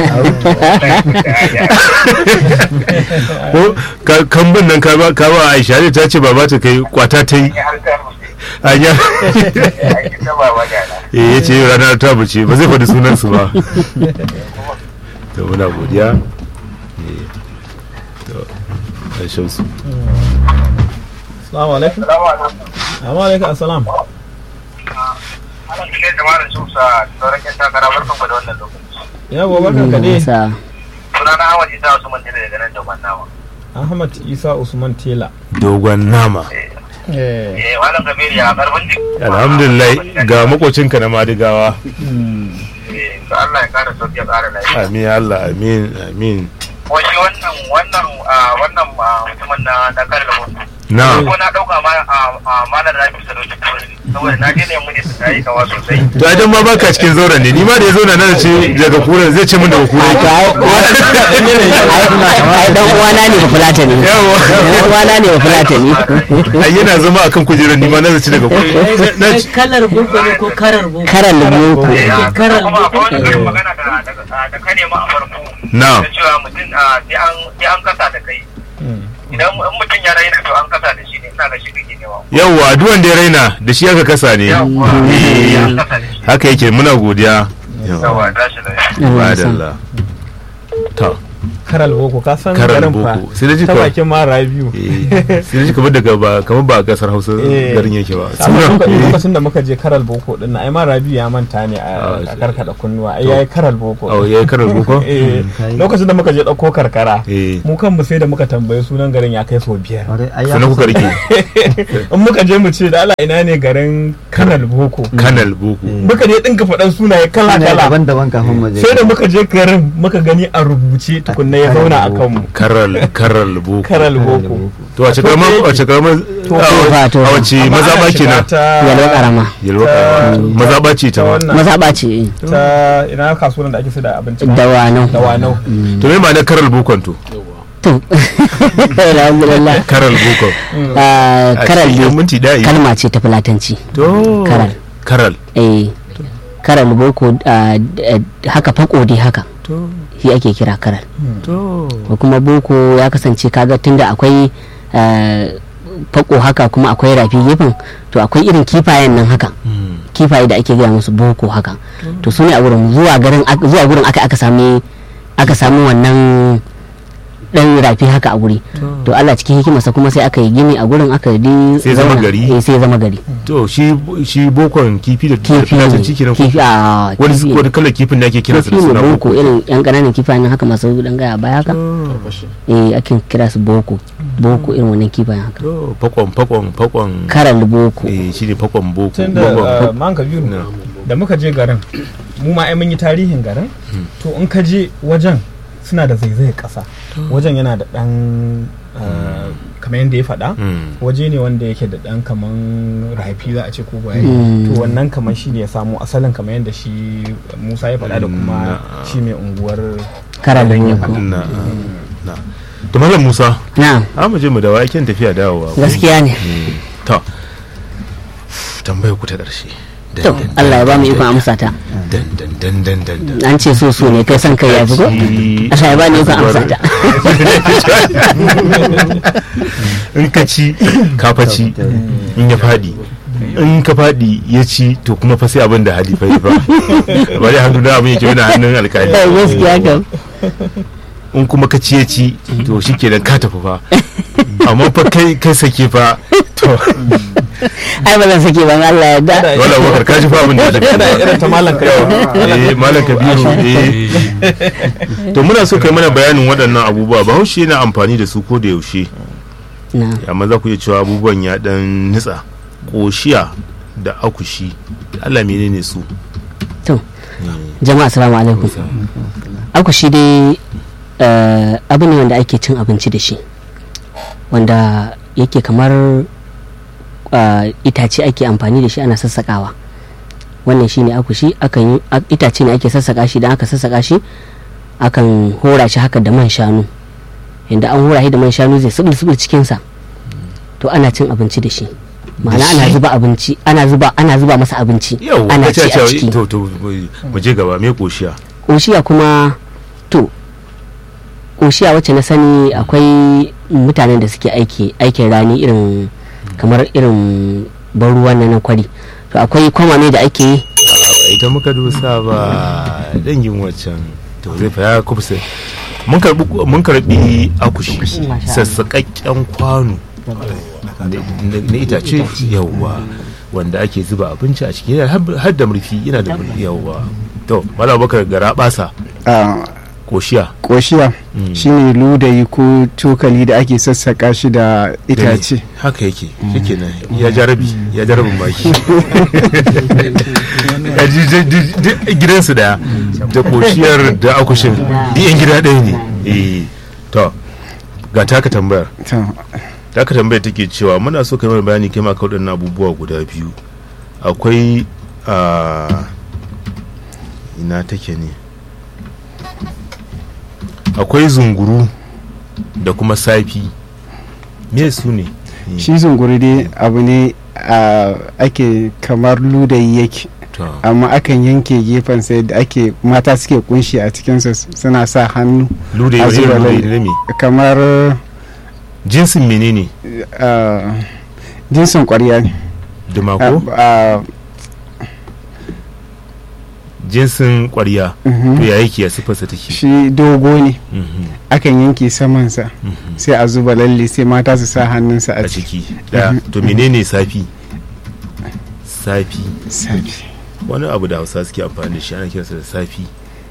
ko ka- kambun nan ka ba ka ba aisha ne ta ce ba ta kai kwata ta yi a ya eh ya ce yau ranar ta buce ba zai faɗi sunansu ba to muna godiya Eh, to a shamsu assalamu alaikum assalamu alaikum assalam ana cikin da mara shamsa sauran yan takara barkan ku da wannan lokaci yawa barkan ka dai sunana Ahmad Isa wasu mantila daga nan da nawa ahmad isa usman tela dogon nama eh eh malam kabir ya karfin jiki alhamdulillah ga makocinka na madigawa eh to Allah ya kara sauki ya kara lafiya amin ya allah amin amin ko shi wannan wannan ah, wannan ah, mutumin na na kare da Na. ko na dauka ma a a malar rafi sadauki saboda na je ne mu ne su tayi kawa sosai to idan ma baka cikin zauren ne ni ma da ya zo na nan ce daga kura zai ce min daga kura ai dan uwana ne ba fulata ne dan uwana ne ba fulata ne ai yana zama akan kujerar ni ma na zaci daga kura na ci kalar boko ne ko karar boko karar boko karar kuma akwai wani karin magana da da da ka nema a farko Na. da cewa mutum ah, sai an sai an kasa da kai idan in mutum ya raina to an kasa da shi ne ina ga shi kake nema yawwa duk wanda ya raina da shi aka kasa ne Eh, haka yake muna godiya yawa tashi lafiya Madalla. to karal boko ka san Karal garin fa boko. Sai da ji ta kawai. bakin mara biyu sai dai kamar daga ba kamar ba a kasar hausa Eh. garin yake ba Amma Sunan- loka- eh. lokacin da muka je karal boko din na ai ma rabiu ya manta ne a a karkada kunnuwa ai To. yayi karal boko Oh, yayi karal boko? eh Mm. lokacin da muka je dauko karkara Eh. mu kanmu sai da muka tambayi sunan garin ya kai so biyar Sannan kuka rike. in muka je mu ce da Allah ina ne garin kanal boko kanal boko muka je dinka faɗan sunaye kala kala daban-daban kafin mu je sai da muka je garin muka gani a rubuce tukunna ya zauna a kanmu karal karal boko karal boko to wace karamar wace karamar Tofa, tofa. a wace Amma maza ana ba shiga kenan ta- Yalwa karama. yalwa karama maza ba ce ta ma maza ce eh. ta ina kasuwan da ake sai da abinci Dawanau. dawanau to me ma'anar karal bokon to to alhamdulillah karal bokon Ah, A karal cikin dai minti ɗaya. kalma ce ta fulatanci to karal karal eh karal boko ah, d- eh, haka fako dai haka to shi ake kira karal to ko kuma boko ya kasance kaga tunda akwai ah, fako haka kuma akwai rafi gefen to akwai irin kifayen nan haka kifaye da ake gaya musu boko haka to su ne a wurin zuwa garin ak- zuwa gurin aka aka sami aka samu wannan dan rafi haka a guri to Allah cikin hikimarsa kuma sai aka yi gini a gurin aka yi Sai zama zauna. gari? eh sai zama gari to shi shi bokon kifi da Kifi da ne. ciki kenan ko Kifi, a, wani kifi. wani kalar kifin da ake kira su kifi da ne suna boko irin yan kananan kifayen nan haka masu dan gaya baya haka eh akin kira su boko boko irin wannan kifayen haka to fakon fakon fakon karal boko eh shine fakon boko tun Fakon- da man kabiru da muka je garin mu ma ai mun yi tarihin garin to in ka je wajen suna da zaizayar kasa wajen yana da dan ah, kamar yadda ya faɗa Mm. waje ne wanda yake da dan kaman rafi za a ce ko baye Mm. to wannan kamar shi ne ya samu asalin kamar yadda shi musa ya faɗa da kuma shi mai unguwar Karal ya boko. faɗa. na na to malam musa na a mu je mu dawo aikin tafiya dawowa Gaskiya ne. Mm. to tambayar ku ta ƙarshe to Allah ya ba mu ikon amsa ta dan dan dan dan dan dan an ce so so ne kai san kai ya fi ko Allah ya ba ni ikon amsa ta in ka ci ka fa ci in ya fadi in ka fadi ya ci to kuma fa sai abin da hali fa yi fa ba dai hannu da abin yake wani hannun alkali gaskiya kam in kuma ka ci ya ci to shi kenan ka tafi fa amma fa kai kai sake fa ai ba zan sake ban Allah ya da wala bakar ka ji fa abin da ya tafi Kada irin ta malam Kabiru. eh malam kabiru eh to muna so kai mana bayanin waɗannan abubuwa bahaushe yana amfani da su ko da yaushe na amma za ku iya cewa abubuwan ya dan nitsa koshiya da akushi Allah menene su to jama'a assalamu alaikum aku shi dai eh, abu ne wanda ake cin abinci da shi wanda yake kamar eh, itace ake amfani da shi ana sassakawa wannan shine akushi akan yi a- itace ne ake sassaka shi idan aka sassaka shi akan hora shi haka da man shanu inda an hora shi da man shanu zai subul subul cikinsa to ana cin abinci da shi ma'ana ana shi? zuba abinci ana zuba ana zuba masa abinci yau ana ka ci ce a cewa ciki to to mu je gaba me koshiya ƙoshiya kuma to ƙoshiya wacce na sani akwai mutanen da suke aiki aikin rani irin kamar irin ban ruwan na kwari to akwai kwamame da ake yi ba ita muka dusa ba dangin waccan to zai fa ya kubse mun karbi mun karbi akushi sassaƙaƙƙen kwano na na itace yawwa wanda ake zuba abinci a ciki yana har- har da murfi yana da murfi yawwa to mala bakar gara basa a koshiya koshiya shine ludayi ko cokali da ake sassaka shi da itace haka yake yake nan ya jarabi ya jarabin maki Ya ji- ji- ji- ji- gidansu daya da koshiyar da akushin duk yan gida ɗaya ne Eh, to ga taka tambayar To, taka tambayar take cewa muna so kai mana bayani kai ma ka waɗannan abubuwa guda biyu akwai a ina take ne akwai zunguru da kuma safi me su ne shi zunguri dai abu ne a ake kamar ludayi yake To. amma akan yanke gefen sai da ake mata suke kunshi a cikinsa suna sa hannu Ludayi a wani irin zuba ludayi lalle. ne me? kamar jinsin menene ah, jinsin kwarya ne dumako Ah, ah, jinsin kwarya Mhm. to ya yake ya siffarsa take shi dogo ne Mhm. akan yanke samansa sai a zuba lalle sai mata su sa hannunsa a ciki daya to menene safi safi safi wani abu da hausa suke amfani da shi ana kiransa da safi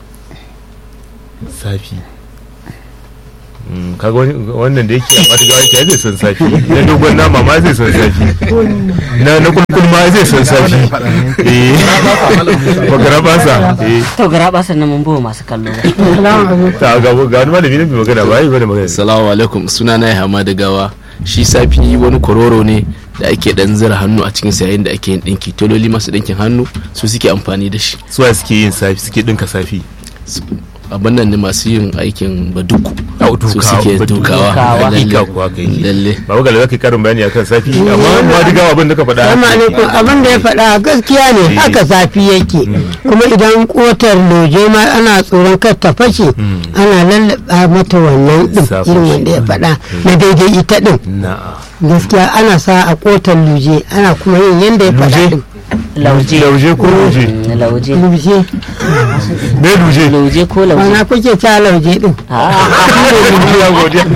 safi Mm, kaga wani- wannan da yake a matuƙa yake zai san safi na dogon nama ma zai san safi na na kulkul ma zai san safi eh bagara basa eh to gara basar nan mun bawa masu kallo ta ga ga wani malami ne mai magana ba yi bane magana Salamu alaikum suna na Yahama da gawa shi safi wani kororo ne da ake dan zira hannu a cikin yayin da ake yin dinki tololi masu dinkin hannu su suke amfani da shi suwa suke yin safi suke dinka safi abin nan ne masu yin aikin baduku Au, su dukawa, suke baduku. dukawa Dukawa. lalle. Duka kuwa kai ke. lalle ba ga zaka yi karin bayani akan safi amma ma diga abin da ka faɗa Salamu alaikum abin da ya faɗa gaskiya ne Eh. haka zafi yake kuma idan kotar loje ma ana tsoron kar ta fashe ana lallaba mata wannan din Sa irin fashe. wanda ya faɗa na daidai ita din na'a gaskiya ana sa a kotar luje ana kuma yin yanda ya faɗa din lauje lauje ko lauje lauje luje me luje lauje ko lauje ana kuke ta lauje din ya godiya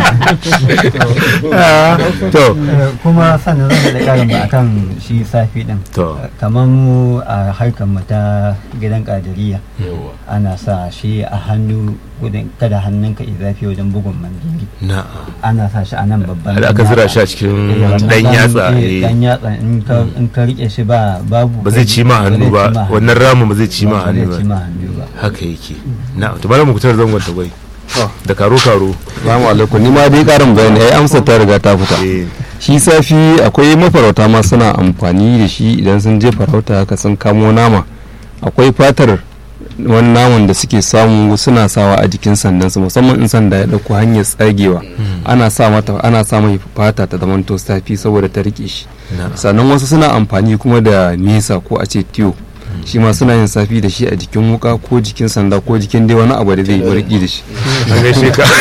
to kuma sannan zan da karin ba akan shi safi din to kamar mu a harkar mu ta gidan kadiriya ana sa shi a hannu gudun kada hannunka ya zafi wajen bugun mandiri na'a ana sa shi a nan babban Har aka zira shi a cikin dan yatsa, eh. dan yatsa in ka in ka rike shi ba babu ba zai ci ma hannu ba wannan ramin ba zai ci ma ba zai hannu ci ma ba hannu ba haka yake na to malam mukutar zangon ta gwai da karo karo Salamu alaikum ni ma dai karin bayani ai amsa ta riga ta fita shi safi akwai mafarauta ma suna amfani da shi idan sun je farauta haka sun kamo nama akwai fatar wani naman da suke samu suna sawa a jikin sandansu musamman in sanda ya dauko hanyar tsagewa ana sa mata ana sa mai fata ta zamanto safi saboda ta rike shi Na'am. sannan wasu suna amfani kuma da nesa ko a ce tiyo shi ma suna yin safi da shi a jikin wuka ko jikin sanda ko jikin dai wani abu da zai yi riki da shi an gaishe ka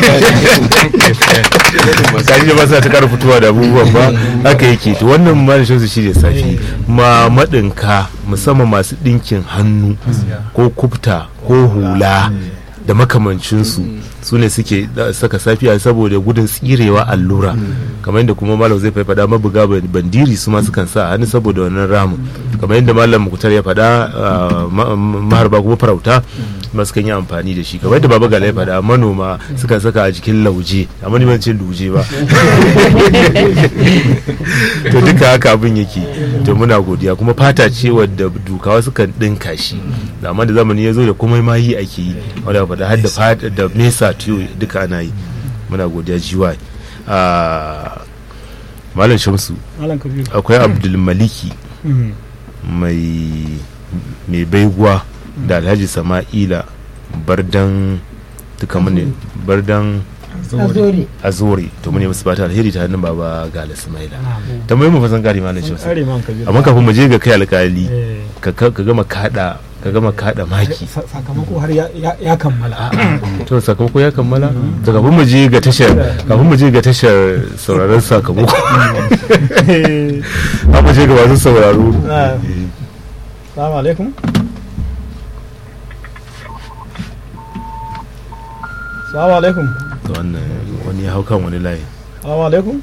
kaji da ba sa ta kara fitowa da abubuwan ba haka yake to wannan ma shi shi da safi ma madinka musamman masu dinkin hannu ko kubta ko hula da makamancinsu su ne suke da- saka safiya saboda gudun tsirewa allura kamar yadda kuma malam zai faɗa mabuga ban- bandiri su ma sukan sa a hannu saboda wannan ramin kamar yadda malam mukutar ya faɗa ah, ma- ma- maharba kuma farauta ma sukan yi amfani da shi kamar yadda baba gala ya faɗa manoma sukan saka a jikin lauje amma ni ban ce luje ba to duka haka abin yake to muna godiya kuma fata ce wadda dukawa sukan ɗinka shi da amma da zamani ya zo da komai ma yi ake yi wadda faɗa har da fata da mesa tiyo duka ana yi muna godiya jiwa malam shamsu Malam Kabiru. akwai abdulmaliki Mhm. mai mai baiguwa da alhaji sama'ila bardan duka mune bardan Azori. azori to mune musu fata alheri ta hannun baba gala ismaila tambayi mu fasan gari malam shamsu Kare man Kabiru. amma kafin mu je ga kai alkali Eh. ka ka ka gama kada ka gama kada maki Sa- sakamako har ya- ya ya kammala to sakamako ya kammala to kafin mu je ga tashar kafin mu je ga tashar sauraron sakamako ba mu je ga masu sauraro Ah. Salamu alaikum. Salamu alaikum. to wannan wani ya hau kan wani layi Salamu alaikum.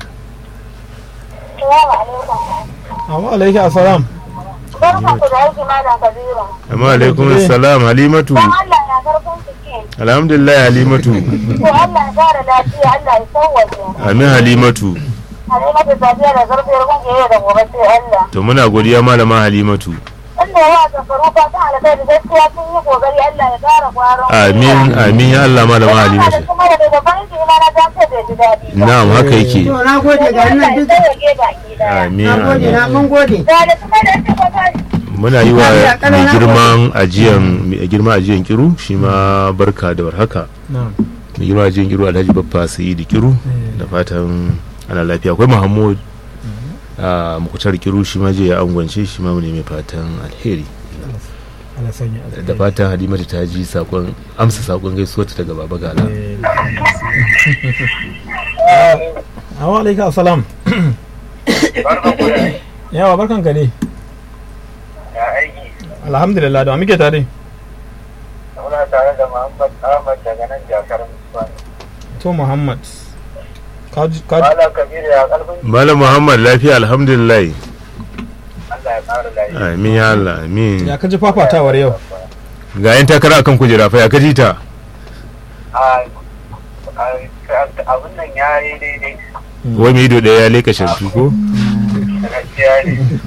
Salamu alaikum assalam. Barkan ku da aiki Malam Kabiru. amma alaikum salam halimatu Don Allah na karfin ciki. alhamdulillah halimatu To Allah ya kara lafiya, Allah ya sauwaje. amin halimatu Halimatu Sadiya da zarfiyar kungiyar da gobe sai Allah. to muna godiya malama halimatu Inda yawa zafaru fatan alkhairi gaskiya sun yi kokari Allah ya kara kwaron. amin amin ya Allah malama Da halimatu kuma da daga farin ciki ma na ta ce bai ji daɗi. ba. na'am haka yake To na gode ga nan duk. Allah ya sauwaje baki daya. amin Na gode amin na mun gode. Da da kuma da ta kwata muna yi wa Lafiya kalau mai na girman ajiyan mai girma ajiyan kiru shi ma barka da warhaka Na'am. mai girma ajiyan kiru alhaji baffa sayidu kiru da fatan ana lafiya akwai muhammad a mukutar kiru shi ma je ya angwance shi ma ne mai fatan alheri Allah sanya da fatan halimatu ta ji sakon amsa sakon gaisuwarta daga baba gala Salamu alaikum assalam. Yawa barkan ka dai. Ya aiki. Alhamdulillah da wa muke tare. Muna tare da Muhammad Ahmad daga nan jakar Musamman. To Muhammad. Kaji kaji. Malam Kabiru ya karfin malam muhammad lafiya alhamdulillah Allah ya kara lafiya. amin ya allah amin Ya kaji fafatawar yau. ga yan takara akan kujera fa ya kaji ta A a- abin nan ya yi daidai. wai mai ido daya ya leka shantu ko Gaskiya ne.